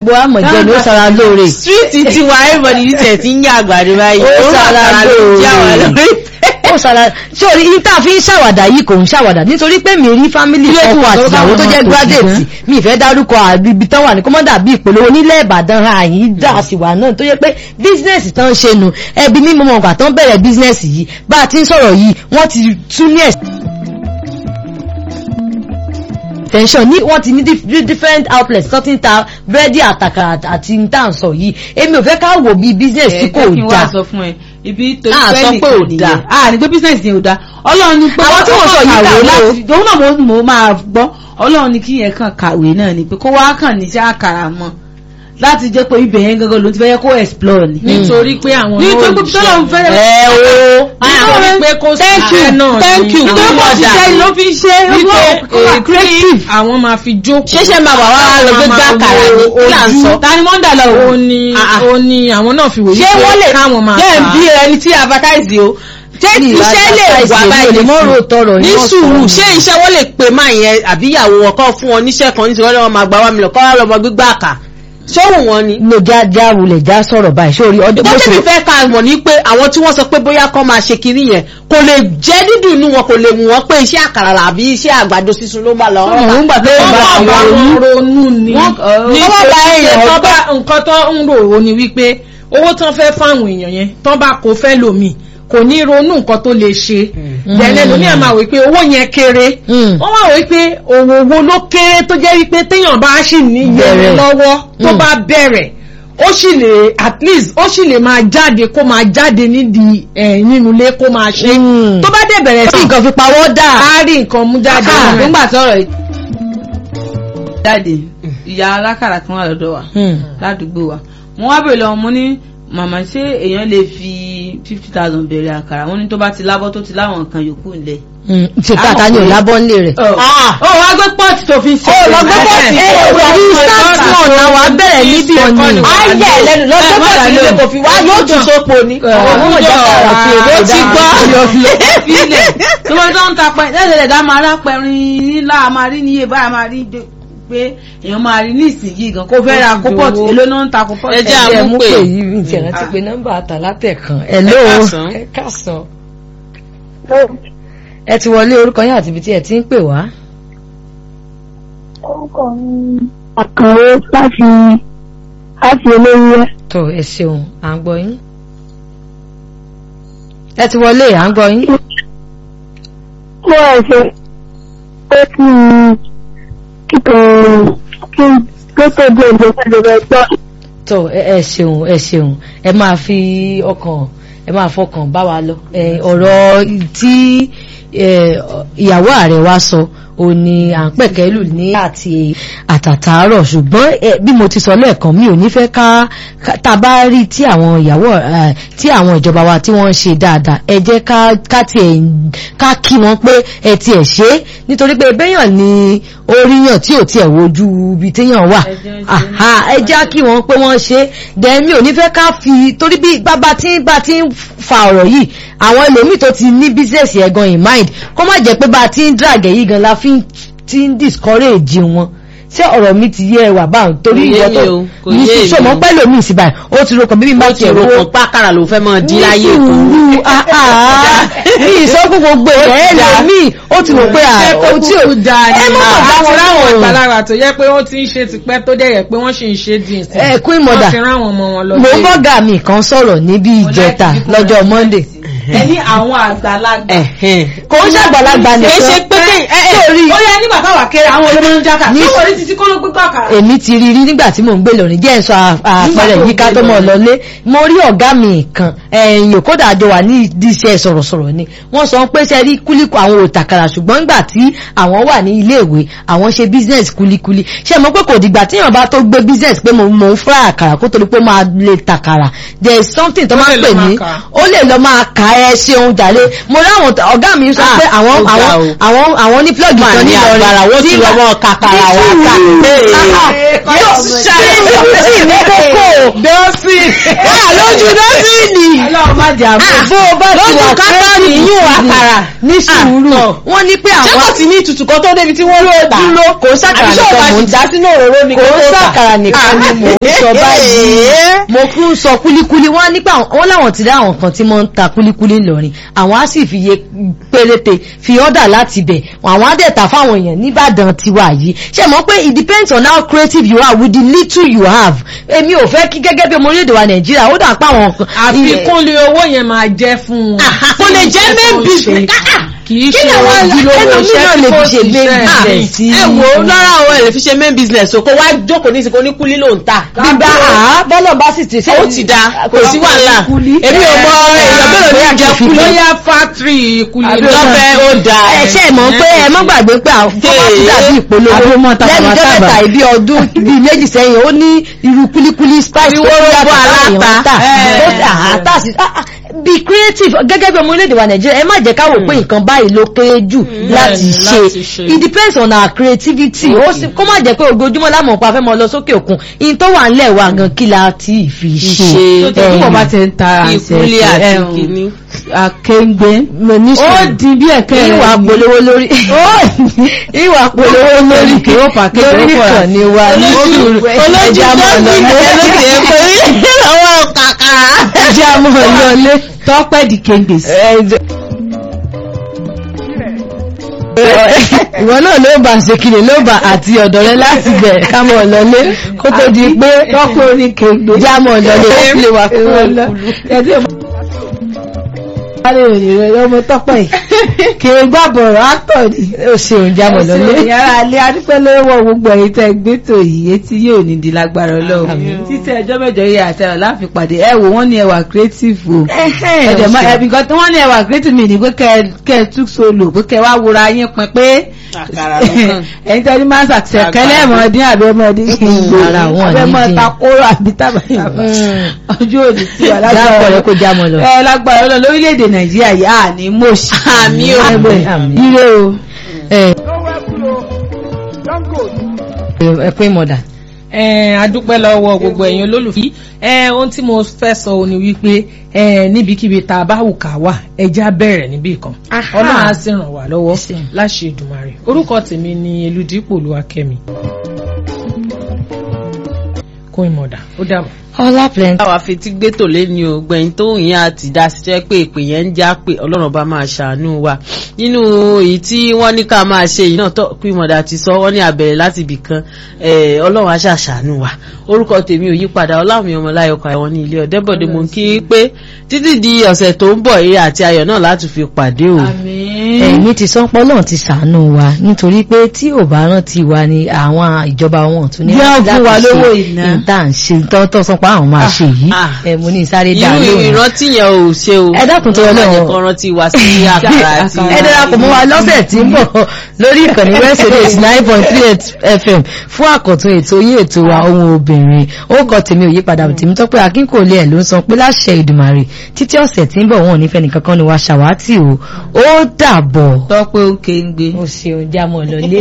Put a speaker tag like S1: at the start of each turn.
S1: gbogbo àmọ̀jẹ́ ni ó sara lóore
S2: street tiwa everybody ní tẹ̀ tí ń yá àgbàdo báyìí
S1: Ó
S2: Òun
S1: sára
S2: àkàrà ló
S1: lóore.
S2: jẹ́ àwọn lórí.
S1: ó sara sórí ìta fi ń ṣàwàdà yìí kò ń ṣàwàdà nítorí pé mi rí fámìlì
S3: Ilé
S1: ọkọ
S3: ìtura
S1: àti
S3: tó bá
S1: ìyàwó tó
S3: wọn
S1: jẹ́
S3: máa tò sí
S1: gírádẹ̀tì mi ìfẹ́ dárúkọ àbíbi tán wà ní kọ́mọ́dà bíi ìpolówó nílẹ̀ ìbàdàn àyín dà sí wà náà tó yẹ pé bísínẹ́sì tán ń ṣe nu ẹbí mímọ́ ọmọ ọgbà tán bẹ̀rẹ̀ bísínẹ́sì yìí bá a ti ń sọ̀rọ̀ yìí wọ́n ti tún ní ẹ̀sìn tension ní wọ́n ti ní dif- different outlets tó ti ń ta búrẹ́dì àtàkà àti ntànsọ yìí èmi ò fẹ́ ká wò bí business tí kò
S3: Ẹ jẹ́ kí n wá
S1: dáa
S3: sọ fún ẹ ibi torí
S1: Ah,
S3: pé
S1: sọ pé ò
S3: nìkan
S1: dáa.
S3: nìyẹn. ah ní pé business yẹn ò dáa ọlọ́run ní pé
S1: Àwọn tí wọ́n sọ yìí
S3: kàwé
S1: kàwé
S3: láti òun náà mo mo máa gbọ́ ọlọ́run ní kí yẹn kàn kàwé náà ni pé kó wá kàn níṣẹ́ àkàrà mọ́ láti jẹ́ pé ibẹ̀ yẹn gangan ló ti fẹ́ yẹ kó explore ni.
S4: nítorí pé àwọn
S3: ní
S4: náà
S3: pé
S4: ò
S3: pé
S4: ṣe.
S3: tọ́lọ́run fẹ́
S1: ẹ o
S4: nítorí pé kó sí
S3: thank you
S4: iṣẹ́ náà
S3: thank
S4: ni
S3: you
S4: àwọn
S3: tó bá
S4: ọ̀dà.
S3: ṣiṣẹ́ ló fi ṣe
S4: wípé
S3: kó wà
S4: èyí
S3: creative.
S4: tí àwọn máa fi jókòó.
S2: ṣẹ̀ṣẹ̀ máa wà wá lọ gbé gbá àkàrà ní kí là ń sọ.
S3: ta ni wọ́n dà lọ
S4: ó
S3: wò.
S4: ní
S2: Ah, ah.
S4: ó ní àwọn náà fi wòye
S2: ṣé wọ́n lè
S4: káwọn máa
S2: jẹ́
S4: ta.
S2: bí ẹni tí advertise o ṣé
S1: Ní
S2: iṣẹ́ lè
S1: advertise
S2: wà
S1: èmi ò
S2: báyìí
S1: lè mọ́ ro tọrọ
S2: ní
S1: ní wọ́n
S2: sùúrù
S1: sọ.
S2: ṣé iṣẹ́ wọ́n lè pè máa yẹn àbí ìyàwó wọn kọ́ fún wọn níṣẹ́ kan nítorí wọ́n máa gba wá mi lọ kọ́ wá lọ́mọ gbígbà àkà ṣóhùn wọn ni.
S1: lo já já wulẹ̀ já sọ̀rọ̀ báyìí sórí ọdún
S2: tó
S1: bó
S2: tẹ̀mí
S1: ṣe
S2: fẹ́ ka mọ̀ ní pé àwọn tí wọ́n sọ pé bóyá kọ́ máa ṣe kiri yẹn kò lè jẹ́ dídùn inú wọn kò lè mú wọn pé iṣẹ́ àkàrà àbí iṣẹ́ àgbàdo sísun ló máa lọ
S1: Ọmọ òun gbà pé
S4: wọ́n
S1: ìgbà
S4: bá
S1: àwọn
S4: àwọn
S1: oyún
S4: ronú ni
S3: Wọ́n-
S4: ní
S2: wọ́n bá
S4: pé
S2: èèyàn
S4: tán
S2: gbọ́.
S4: bá nǹkan tó ń rò ó ni wípé owó tán fẹ́ fáwọn èèyàn yẹn tán bá kó fẹ́ lòmíì kò ní ronú nǹkan tó lè ṣe dẹ̀lẹ́ lómi àmà wípé owó yẹn kéré
S1: Mm.
S4: wọ́n wá wípé òwò wo ló kéré tó jẹ́ wípé téèyàn bá sì ní
S1: Bẹ̀rẹ̀.
S4: yẹn lọ́wọ́ tó
S1: Mm.
S4: bá bẹ̀rẹ̀ ó sì lè at least ó sì lè máa jáde kó máa jáde nídìí ẹ̀ nínú ilé kó máa ṣe
S1: Mm.
S4: tó bá dẹ̀ bẹ̀rẹ̀
S1: tí
S4: sí
S1: nǹkan fi pawọ́ dà
S4: á rí nǹkan mú jáde
S3: Ah,
S4: nínú ẹ̀.
S3: nígbà tí ọ̀rọ̀ yìí jáde ìyá alákàrà kan wà lọ́dọ̀ wa
S1: Mm.
S3: ládùúgbò wa mo wá bèrè lọ́wọ́ mo ní màmá ṣé èèyàn lè fi fifty thousand bẹ̀rẹ̀ àkàrà wọ́n ní tó bá ti lábọ́ tó ti láwọn nǹkan yòókù ńlẹ̀.
S1: Mm. ṣe tàtà ní
S3: Àwọn
S1: òlábọ́ ńlé rẹ̀.
S2: Ah.
S3: ó wá gbé pọ́ọ̀tì tó fi ń ṣe.
S1: ó lọ gbé pọ́ọ̀tì
S2: ẹ,
S1: ẹ
S2: wà
S1: ní
S2: ní
S1: start
S2: start
S1: one náà wà á bẹ̀rẹ̀ níbi ọ̀nì.
S2: ayé ẹlẹ́nu lọ́jọ́
S3: Ẹ, má
S2: pọ̀ sí ilé
S3: dà
S2: kò fi wá yóò tún sópo ni.
S1: ọmọ ìjà kàrà fi èdè
S2: ó ti gbọ́.
S3: Fílẹ̀ tó bá tó ń ta pẹ́ lẹ́sẹ̀ lẹ́dá máa rá pẹ̀rin nílá máa rí níye báyà máa rí dé- pé èèyàn máa rí ní ìsìnyí gan kó fẹ́ ra kó pọ́ọ̀tì èló náà ń ta kó pọ́ọ̀tì.
S2: Ẹ jẹ́
S1: ẹ
S2: àmú
S1: mú
S2: pé.
S1: pé yìí mi ti rántí pé nọ́mbà àtàlátẹ̀ kan ẹ ló
S2: Ẹ káàsán.
S1: ẹ káàsán. ẹ ti wọlé orúkọ yín àti ibi tí ẹ ti ń pè wá.
S5: orúkọ mi àkànwé láti láti olóyè
S1: tó ẹ ṣeun à ń gbọ́ yín. ẹ ti wọlé à ń gbọ́ yín.
S5: mo ẹ̀ ṣe pé kí n kíkọ kí n tó tó dé ìlú ìjọba ẹgbọ́
S1: tó ẹ ẹ ṣeun ẹ ṣeun ẹ máa fi ọkàn ẹ máa fọkàn bá wa lọ ẹ ọ̀rọ̀ tí ẹ, ìyàwó ààrẹ wa sọ ó ní à ń pẹ̀kẹ́lù ní àti àtàtàárọ̀ ṣùgbọ́n ẹ, bí mo ti sọ lẹ́ẹ̀kan mi ò ní fẹ́ ká ká- tá a bá rí tí àwọn ìyàwó ẹ, tí àwọn ìjọba wa tí wọ́n ń ṣe dáadáa ẹ jẹ́ ká ká tiẹ̀ ká kí wọn pé ẹ tiẹ̀ ṣe é nítorí pé bẹ́yàn ni oríyàn tí ò tiẹ̀ wojú ibi téèyàn wà
S3: Ẹjẹ́ ń ṣe
S1: Àhá, ẹ jẹ́ kí wọ́n pé wọ́n ṣe then mi ò ní fẹ́ ká fi torí bí bàbá tí bá ti ń fa ọ̀rọ̀ yìí àwọn ẹlòmíì tó ti ní business yẹn gan in mind kó má jẹ́ pé bá a ti ń drag yìí gan la fi ń- ti ń discourage wọn ṣé ọ̀rọ̀ mi ti yé ẹ wà báwọn torí
S2: Kò yé
S1: ìwọ
S2: mi
S1: tó
S2: o, kò
S1: ní
S2: yé mi
S1: sọmọ
S2: o.
S1: pẹ́ lómi sí báyìí ó ti rokàn bíbí bá
S2: ó ti
S1: tiẹ̀
S2: rò
S1: wo
S2: kàn pákàrà ló fẹ́ máa di
S1: ní
S2: láyé kan.
S1: sùúrù àhá ní ìsọkún gbogbo ẹ̀ lómi ó ti rò pé
S4: ṣé kó
S1: àwọn tí ò
S4: kúkú dáa ni
S1: ẹ má mọ̀ bá wọn
S4: àti ráwọn
S1: láwọn
S4: àgbàlagbà tó yẹ pé wọ́n ti ń ṣe tipẹ́ tó dẹ̀ yẹ pé wọ́n sì ń ṣe dín sí
S1: ẹ queen mother
S4: wọ́n ti ráwọn ọmọ wọn lọ
S1: mo
S4: sí-
S1: bọ́gà mi kan sọ̀rọ̀ níbi ìjẹta lọ́jọ́ monday
S3: ẹ ní àwọn àgbàlagbà.
S2: Ẹ̀hẹ́n.
S1: kò ń ṣàgbàlagbà
S2: kì í
S1: nìkan
S2: ṣe pé kí- ẹ- ẹ-
S1: sórí
S3: ó yẹ nígbà táwa kéré àwọn olómọ ń jákà
S1: Ní-
S3: ní orí títí kọ́ ló gbégbá àkàrà.
S1: èmi ti rí rí nígbà tí mò ń gbé lórin jẹ́ ẹ̀sọ́ àpẹẹrẹ
S3: tó
S1: yìí ká
S3: gbé
S1: tó mọ̀
S3: lórin.
S1: lọlé mo rí ọ̀gá mi kan ẹ̀yìn òkúta àjọ wà ní ìdíṣẹ́ sọ̀rọ̀sọ̀rọ̀ ni wọ́n sọ pé ṣe rí kúlíkù àwọn òtàkàrà ṣùgbọ́n nígbà tí àwọn wà ní iléèwé àwọn ṣe business kúlíkúlí ṣe mọ̀ pé kò dìgbà tí èèyàn bá tó gbé business pé mo mò ń fry àkàrà kó torí pé ó máa lè tàkàrà there is something tó
S4: Ó
S1: máa
S4: lè
S1: ń
S4: lọ
S1: pè
S4: máa
S1: ní
S4: kà á.
S1: ó lè lọ máa kà ẹ ṣeun jàre mo rí àwọn ọ̀gá mi sọ
S2: Ah,
S1: pé àwọn
S2: ó ga
S1: àwọn
S2: o.
S1: àwọn àwọn ní plug
S2: Mà
S1: kan
S2: ní
S1: ní Ìlọrin
S2: agbára, wọ́n ti
S1: tí
S2: lọ
S1: bá-
S2: mọ́ kàkàrà
S1: ní
S2: wá kà.
S1: sùúrù.
S2: Ee.
S1: Ah, ah, yóò ṣe é sí ní kókó
S4: Dọ́sì.
S2: lójú dọ́sìnì.
S1: ọlọ́run má jà mọ́ bó o bá ti
S2: lójú
S1: wà
S2: kátọ́ọ̀nì yín àkàrà.
S1: ní sùúrù wọ́n ní pé
S2: ṣé
S1: àwọn
S2: kò sí ní ìtutù kan tó débi tí wọ́n lò tà.
S1: dúró kò sàkàrà
S2: àbí ṣé o
S1: nìkan
S2: máa
S1: mò
S2: sì
S1: ń
S2: dá sínú òróró ni
S1: kò
S2: kó tó tà.
S1: sàkàrà nìkan ni mò ń sọ báyìí mo kún sọ kúlíkúlí wọ́n á nípa wọ́n láwọn ti dá àwọn kan tí wọ́n ń ta kúlíkúlí ńlọrin àwọn á sì fi iye péréte fi ọ́dà láti bẹ̀ àwọn á dẹ̀ tà fáwọn èèyàn níbàdàn tiwa yìí ṣe mọ̀ pé it depends on how creative you are with the little you have èmi ò fẹ́ kí gẹ́gẹ́ bí ọmọ orílẹ̀-èdè wa nàìjíríà ó dà pa àwọn kan
S4: àfikúnlé owó yẹn máa jẹ́ fún wọn.
S2: kò lè jẹ́ main business.
S4: kì í
S2: kí
S4: ṣe
S2: ni àwọn
S4: ojúlówó
S1: ẹlòmíràn
S4: iṣẹ́
S1: lè
S4: tí
S1: fi
S4: kò
S1: ṣe main
S4: ṣiṣẹ́
S1: business sí
S2: ẹ wo lára àwọn ẹ̀ lè fi ṣe main business o kó wá jókòó ní ìsìnkú ní kúlí ló ń tà.
S1: gbígbá àá bọ́lọ̀ bá sì ti ṣe
S2: ó ti da kò sí wàhálà èmi ò mọ èèyàn mélòó ní ìjẹ kúlí.
S4: lóyá fátírì kulè
S2: lọ́fẹ̀ẹ́ ó da.
S1: ẹ ṣe mọ̀ pé ẹ má gbàgbé pé àwọn fọ́mọ́tì dàbí ìpolówó
S3: Àbúrò tàbá
S1: lẹ́nu jẹ́
S3: tàbá.
S1: mẹ́ta ibi ọdún bíi méjì sẹ́yìn ó ní irú kúlíkúlí spice tó
S2: Ìwọ́rọ̀
S1: yàtọ̀
S2: bọ́
S1: táwọn èèyàn ń
S2: aláta.
S1: tà
S2: Ẹ̀.
S1: ó sì àátà sí ah, ah, be creative gẹ́gẹ́ bí ọmọ orílẹ̀-èdè wa nàìjíríà ẹ má jẹ́ ká wò pé nǹkan báyìí ló kéré jù láti
S4: Bẹ́ẹ̀ni,
S1: ṣe
S4: láti ṣe.
S1: it depends on our creativity ó sì kó má jẹ́ pé ojoojúmọ́ lámọ̀ pa fẹ́ mọ lọ sókè òkun in tó wà ńlẹ̀ wa gan kí la ti fi ṣe
S2: ṣe.
S3: tó tí wọ́n bá ti ń ta
S2: ìkúlé àti kìíní.
S3: akéǹgbé
S1: mo ní
S3: ó
S1: sùúrù
S3: di bí ẹ̀kẹ́ rẹ̀
S1: ìwà
S3: ni.
S1: polówó lórí ìwà polówó lórí
S3: Kí ó fà kéde
S1: lórí
S3: ó fà.
S1: ìkànnì wa ní sùúrù ẹja mọ̀ lọlé
S2: àwọn kàkà.
S1: ẹja mọ̀ lọlé
S3: tọ́pẹ́ di kéǹgbè sí.
S1: ìwọ náà ló bá ṣe kiri ló bá àti ọ̀dọ̀ rẹ láti bẹ̀ ká mọ̀ lọlé kó tó di pé
S3: tọ́pẹ́ orí kéǹgbè.
S1: já mọ̀ lọlé ó lè wà fún
S3: Ìrọ̀lọ́. Ẹ̀dí ọmọ. Adé òní rẹ̀ lọ́mọ tọ́pẹ́ yìí. Kì í gbà bọ̀rọ̀ áktọ̀ ni.
S1: ó ṣeun já mọ̀ lọlé
S3: Yàrá alẹ́ adúpẹ́ lọ́wọ́ gbogbo ẹ̀yin tẹ́ gbé tò yìí etí yóò ní di lágbára ọlọ́run. Títí ẹjọ́ mẹ́jọ yìí àti ẹ̀rọ láfi pàdé ẹ wò wọ́n ní ẹwà creative o. Ẹ̀dẹ̀ mọ́ ẹbí kan tí wọ́n ní ẹwà creative mi ní pé kẹ́ kẹ́ ẹ tú solo pé kẹ́ wá wúra yín pin pé
S2: Àkàrà lọ́kàn.
S3: ẹ̀yin tẹ́ ní máa ń sàkíṣẹ́ kẹ́lẹ́ ẹ̀mọ́dín àbí ọmọdé kì í gbò
S1: Ara wọn ní
S3: abẹ́mọ́
S1: dín.
S3: takóró àbí tábàtàbà ọjọ́ òní sí wa
S1: dáàbọ̀ rẹ kó já mọ̀ lọ.
S3: ẹ lágbára ọlọ́run lórílẹ̀‐èdè nàìjíríà yìí à ní mọ̀ọ́sì.
S2: Àmì o.
S1: Àmín, àmín.
S3: ire o.
S1: ẹ ẹ pín mọ̀dà.
S4: ẹ adúpẹ́ lọ́wọ́ gbogbo ẹ̀yin olólùfí ẹ ohun tí mo fẹ́ sọ ò ní wípé ẹ níbikíbi tá a bá wù ká wà ẹja bẹ̀rẹ̀ níbì kan ọlọ́run á sì ràn wá lọ́wọ́ láṣẹ Èdùmàrè orúkọ tèmi ni Elúdípò Olúwakẹ́mi kó ìmọ̀dà ó dàbọ̀.
S1: ọlá plenty.
S2: táwa fi ti gbé tòlé ni o gbẹ̀yìn tó yẹn àti dasíṣẹ́ pé ìpè yẹn ń já pé ọlọ́run bá máa ṣàánú wa nínú èyí tí wọ́n ní ká máa ṣe yìí náà tó pín mọ̀dà ti sọ wọ́n ní àbẹ̀rẹ̀ láti ibì kan eh, ọlọ́run á ṣàṣàánú wa orúkọ tèmi ò yípadà ọlámi ọmọláyọkọ àwọn ní ilé ọ̀dẹ́bọ̀dé mo kí pé títí di ọ̀sẹ̀ tó ń bọ̀ eré àti ayọ̀ náà láti fi pàdé o.
S1: ẹ̀mí ti sọ́pọ̀ náà ti ṣàánú wa nítorí pé tí ò bá rántí wa ni àwọn ìjọba wọn tún ní
S3: Jẹ́
S1: láti
S3: fún wa
S1: ṣe
S3: lówó iná.
S1: ìta ń ṣe tọ́tọ́ sọ pé àwọn máa ṣe yìí
S2: ah.
S1: ẹ mo ní sáré dá
S2: irú
S1: lóhùn.
S2: ìrántí yẹn ò ṣe o.
S1: Ẹ dákun tó Ọlọ́run.
S2: Ọlọ́run kan rántí wa sí àkàrà àti.
S1: ẹ darapọ̀ mọ́ wa lọ́sẹ̀ tí ń bọ̀ lórí ìkànnì west radio nine point three eight fm fún àkọ́tún ètò yín ètò wa ohun obìnrin ó kọ tèmi ò yípadà tèmi tó pé akínkòlé ẹ̀ ló ń sọ pé láṣẹ ìdùmàrè títí ọ̀sẹ̀ tí ń bọ̀ wọn ò ní fẹ́ nìkankan ni wa ṣàwátì o ó dàbọ̀.
S3: tọ́pẹ́ ó kéǹgbé.
S1: o ṣeun jámọ̀ lọlé.